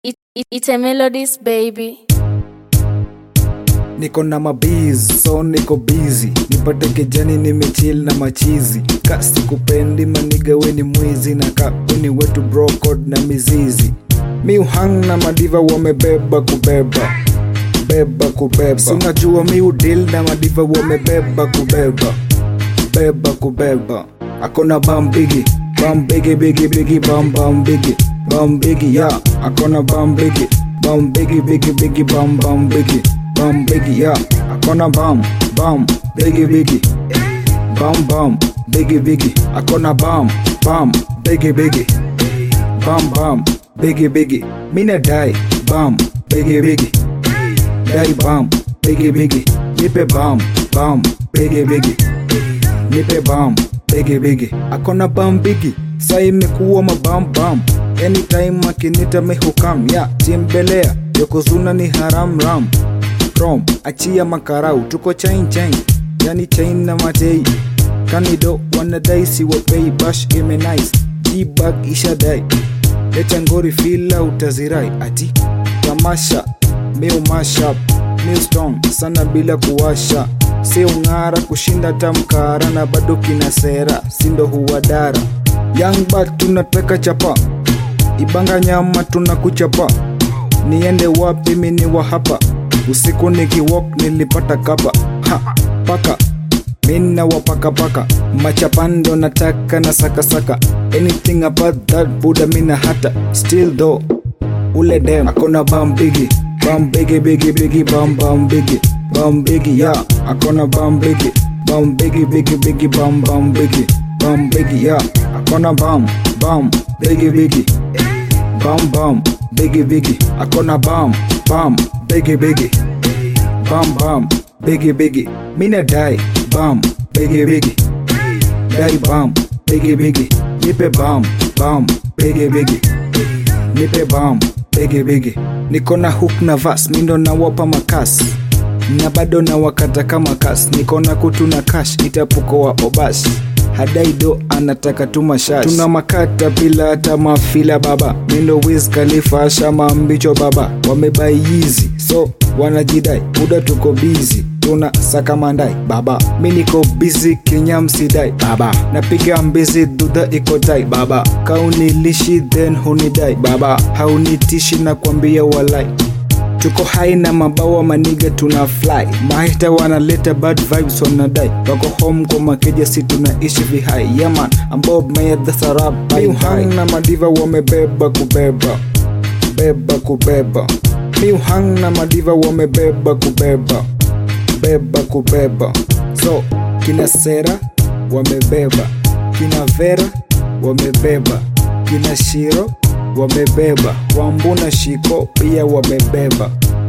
It, it, it's a melodies baby. niko na mabiz so niko busy nipate kijani nimechill na machizi kasi kupendi maniga weni mwizi na kauni wetu brocod na mizizi mi uhang na madiva wamebeba kubeba beba kubeba si unajua mi udil na madiva wamebeba kubeba beba kubeba akona bambigi bambigi bigi bigi bam bam bigi bam bigi ya akona bambigi bam bigi bigi bigi bam bam bigi bam bigi ya akona bam bam bigi bigi bam bam bigi bigi akona bam bam bigi bigi bam bam bigi bigi mina dai bam bigi bigi dai bam bigi bigi nipe bam bam bigi bigi nipe bam bigi bigi akona bam bigi sa imekuwa mabam bam anytime akinita mehukam ya chimbelea yokozuna ni haram ram rom achia makarau tuko chain chain yani chain na matei kanido wanadai siwapei bash ime nice jibag ishadai leta ngori fila utazirai ati tamasha meu mashap new strong sana bila kuwasha si ung'ara kushinda tamkara na bado kina sera sindo huwadara young but tunataka chapa ibanga nyama tunakuchapa niende wapi mini wa hapa usiku nikiwok nilipata kapa ha, paka mina wapakapaka machapando nataka na sakasaka anything about that buda mina hata still though ule dem akona bam bigi bam bigi bigi bigi bam bam bigi bam bigi ya akona bam bigi bam bigi bigi bigi bam bam bigi bam bigi ya akona bam bam bigi bigi bam bam bigi bigi akona bam bam bigi bigi bam bam bigi bigi mina dai bam bigi bigi dai bam bigi bigi nipe bam bam bigi bigi nipe bam bigi bigi niko na hook na vas mindo nawapa makas na bado na wakata kama kas niko na kutu na cash itapuko wa obash hadaido anataka tu mashash tuna makata bila hata mafila baba mindo wiz khalifa shama mbicho baba wamebaiyizi so wanajidai muda tuko bizi tuna sakamandai baba mi niko bizi kinyamsidai baba napiga mbizi dudha iko tai baba kaunilishi then hunidai baba haunitishi na kwambia walai tuko hai na mabawa maniga tuna fly mahita wanaleta bad vibes wanadai wako home kwa makeja si tunaishi vihai yaman ambob mayadhasarab miuhang na madiva wamebeba kubeba beba kubeba miuhang na madiva wamebeba kubeba beba kubeba so kina sera wamebeba kina vera wamebeba kina shiro wamebeba wambuna shiko pia wamebeba